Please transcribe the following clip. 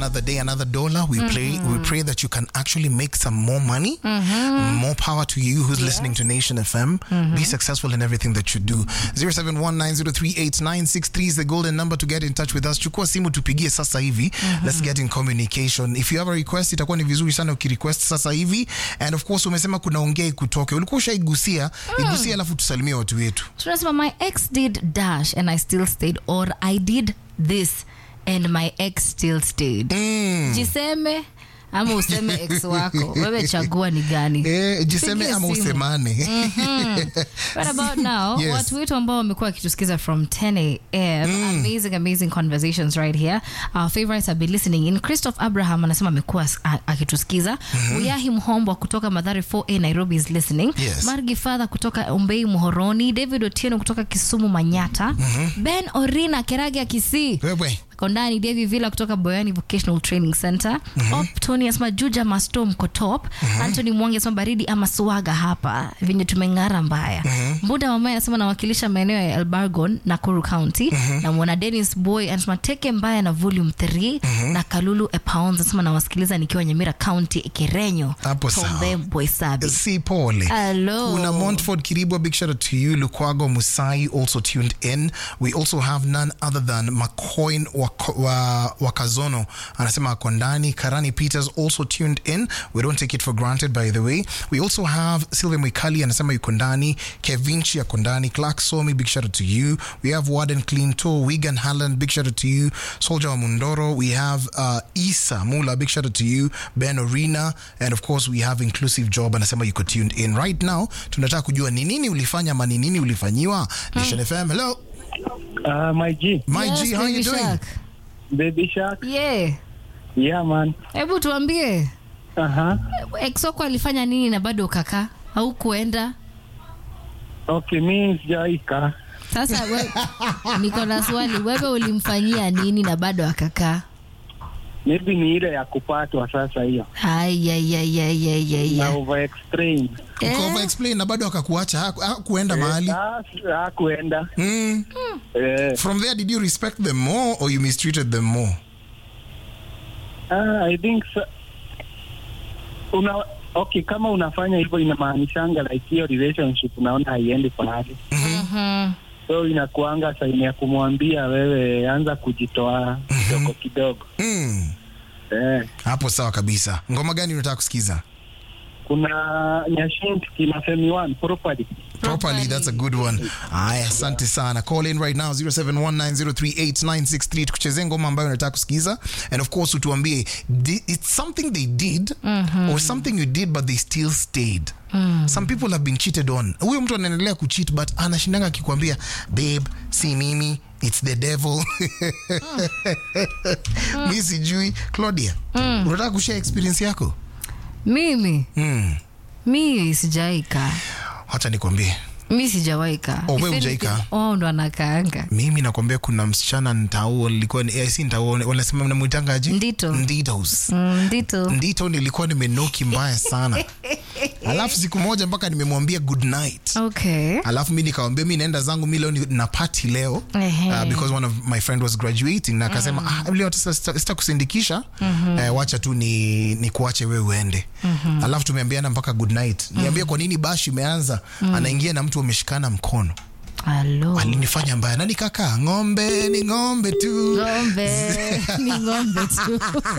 another day, another dollar. We pray. We pray that you can actually make some more money. More power to you who's listening to Nation FM. Be successful in everything that you do. 0719038963 is the golden number to get in touch with us. Chukua simu tupigie sasa hivi. Let's get in communication. If you have a request, itakuwa ni vizuri sana ukirequest sasa hivi. And of course umesema kuna ongea kutoke. Ulikuwa ushaigusia, igusia alafu tusalimie watu wetu. tunasema my ex did dash and i still stayed or i did this and my ex still stayed Mm. jiseme ama useme ex wako wewe chagua ni gani Eh, jiseme Pigia ama simu. usemane. Right about now, Yes. watu wetu ambao wamekuwa wakitusikiza from 10 am amazing amazing conversations right here our favorites have been listening in christoph abraham anasema amekuwa as- a- akitusikiza uyahi mhombwa kutoka madhari 4a nairobi is listening Yes. margi fadha kutoka umbei muhoroni david otieno kutoka kisumu manyata ben orina kerage kisii Wewe. kondani devi villa kutoka boyani vocational training center op tony asema juja masto mkotop antony mwangi asema baridi ama swaga hapa venye tumeng'ara mbaya mbuda mamaye anasema nawakilisha maeneo ya elbargon nakuru county na mwana denis boy anasema teke mbaya na volume 3 na kalulu epaons anasema nawasikiliza nikiwa nyamira county kirenyo Hapo sawa. tombe boysabi si pole Hello. kuna montford kiribwa big shout out to you lukwago musai also tuned in we also have none other than mcoin Wako- wa- wakazono anasema ako ndani karani peters also tuned in we don't take it for granted by the way we also have sylvia mwikali anasema yuko ndani kevinchi ako ndani clark somi big shout out to you we have warden clean to wigan halland big shout out to you soldier wa mundoro we have uh, isa mula big shout out to you ben orina and of course we have inclusive job anasema yuko tuned in right now tunataka kujua ni nini ulifanya ama ni nini ulifanyiwa nation fm hello Uh, my G, my Yes, g how Baby you doing Shark. Baby Shark. yeah Yeah, man. hebu tuambie Uh-huh. exoko alifanya nini na bado ukakaa au kuenda Okay, mi sijaika. sasa we, niko na swali wewe ulimfanyia nini na bado akakaa Maybe ni ile ya kupatwa sasa hiyo. Na ayayayayayaya over explain. Uko over explain na bado akakuacha haku- hakuenda mahali Hakuenda. mm. Eh, from there did you respect them more or you mistreated them more ah, I think so. Una okay, kama unafanya hivyo inamaanishanga like hiyo relationship unaona haiendi pahali. So inakuanga saini ya kumwambia wewe anza kujitoa kidogo kidogo. mm. Eh, hapo sawa kabisa ngoma gani unataka kusikiza kuna Nyashinski kina Femi One property. properly that's a good one aya asante sana call in right now 0719038963 tukuchezee ngoma ambayo unataka kusikiza and of course utuambie di- it's something they did or something you did but they still stayed some people have been cheated on huyo mtu anaendelea kucheat but anashindanga akikwambia babe si mimi it's the devil mi sijui claudia unataka kushare experience yako mimi mm. mi sijaika hacha nikwambie mi sijawaika Oh, wewe If hujaika? anything, oh, ndo anakaanga mimi nakwambia kuna msichana ntauo nilikuwa ni- eh, si ntauo wanasema namwitangaji Ndito. nditos Mm, ndito ndito nilikuwa nimenoki mbaya sana alafu siku moja mpaka nimemwambia good night okay alafu mi nikawambia mi naenda zangu mi leo ni- na pati leo Ehe. uh, because one of my friend was graduating na akasema ah, leo sita- sita sita kusindikisha eh, wacha tu ni, ni kuache wewe uende alafu tumeambiana mpaka good night niambia kwa nini bash imeanza anaingia na mtu ameshikana mkono alo alinifanya mbaya na nikakaa ng'ombe ni ng'ombe tu ng'ombe ni ng'ombe tu